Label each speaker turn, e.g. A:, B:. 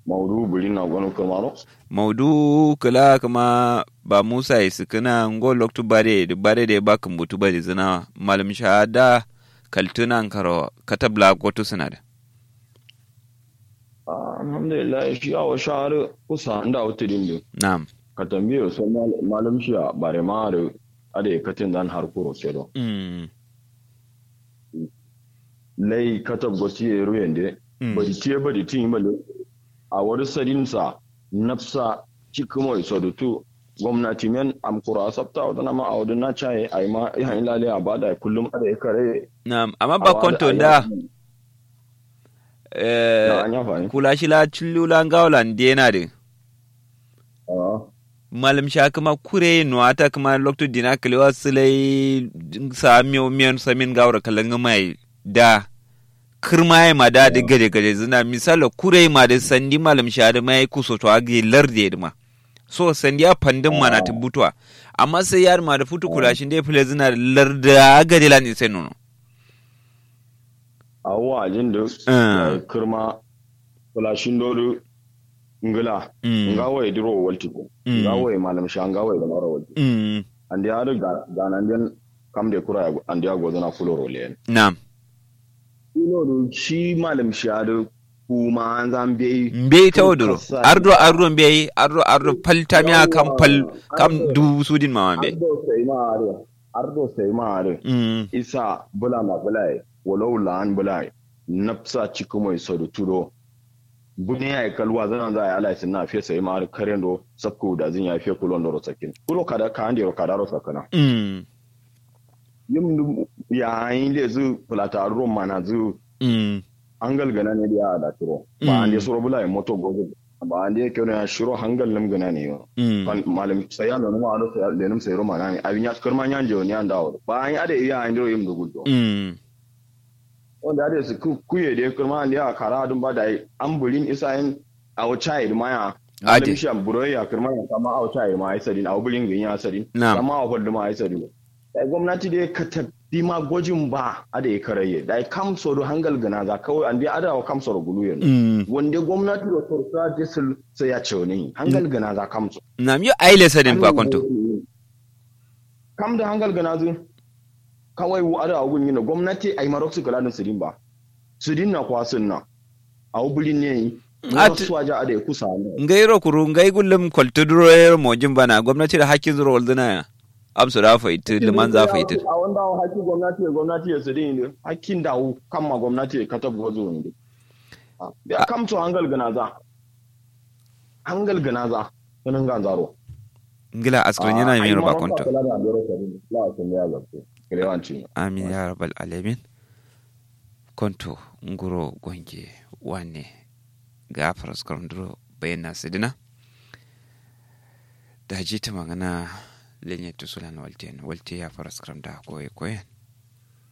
A: maudu buri na gwanu kamaro
B: maudu kala kama ba musa isikina ngo loktu bare da bare da ba kan butu bare zina malam shahada kaltuna karo katabla goto suna da
A: alhamdulillah shi a wa shahar kusa da wata dindin
B: na'am
A: ka tambaye su malam shi a bare ma da ada ya katin dan har kuro sai do
B: mm.
A: lai katab gosi ya ruyen de
B: Mm.
A: bari ce bari tin male a wani sadinsa nafsa cikimo iso da tu gwamnati men am kura sabta wadana ma a wadana caye a yi ma ihan lale a bada kullum ada ya kare
B: na'am amma ba konto da eh,
A: na an yafa ne
B: kula shi la chillula ngawla ndena de malam sha kuma kure no ata kuma lokto dina kalewa silai sa miyo miyan samin gawra kalanga mai da kirma ya ma da da gade gade zina misala kure ma da sandi malam sha da mai kuso to agi larde ma so sandi ya pandin mana ta butwa amma sai yar ma da futu kula shi dai fule zina da larda gade lan sai nono
A: a wajen da
B: Ah.
A: kirma kulashin dole ngila
B: Mm.
A: ngawa ya diro walti ko
B: Mm.
A: ngawa ya malam sha ngawa ya mara walti
B: mm.
A: andi ya ga ganan den kam de kura ya- andi ya gozana fuloro le
B: na'am
A: fuloro shi malam sha da kuma an zan bai
B: mbe tawdoro
A: Kasa-
B: ardo ardo mbe ardo ardo palta mi kam pal kam du sudin mama mbe
A: ardo sai ma are ardo sai ma are
B: mm.
A: isa bula ma bulai walau la'an bulai nafsa cikin mai sadu tudo bune ya yi kalwa zanen za a yi alaisin na fiye sai ma are karen do sakko da zin ya fiye kulon da rosakin kulo kada ka handi kada rosakana
B: Mm.
A: yin dum- ya yin le zu fulata rum mana zu
B: Mm.
A: an galgana ne da ya da turo
B: Mm.
A: ba an de suro bulai moto gogo ba an de kyau ya shiro hangal lim gana ne yo
B: Mm.
A: kan malam sai ya nonu ma ado sai le nim sai roma ne abin ya karma nyan je ni an dawo ba an ya da iya an diro yim dugudo
B: Mm.
A: wanda da su ku- kuye da kurma da ya kara dun ba da yi an burin isa yin a wata yi ma ya
B: Ade.
A: malam shi an buro ya kurma ya kama a wata yi ma ai sadin a burin gin ya sadin
B: Na'am.
A: kama a hudu ma ai sadin da gwamnati da ka tabbi ma gwajin ba a da ya karaye da ya kam soro hangal gana za kawai an da ada wa kam soro gulu yanzu
B: Mm.
A: wanda gwamnati da torsa da sul sai ya ce wani hangal gana za kam so
B: nam yo aile sadin fa konto
A: kam da hangal gana zu kawai wu ada agun yin gwamnati ai marok su kala da sidin ba sidin na kwasin na a wubulin ne yi
B: At-
A: wasu waje ada ya kusa ne
B: ngairo kuru ngai gullum koltuduro yer mojin bana gwamnati da hakkin zuro walduna ya amsu da fa itu liman za fa itu
A: a wanda wa hakkin gwamnati ya gwamnati ya sidin ne hakkin da wu kan ma gwamnati ya katab gozo ne ya kam to hangal gana za hangal gana za sunan ga zaro
B: ngila askrin yana mi roba konto
A: konto
B: amin ya rabbal alamin konto nguro gonge wane ga faras karunduro bayana sidina da jita magana lenye tusula na walte walte ya faras karam da koye koye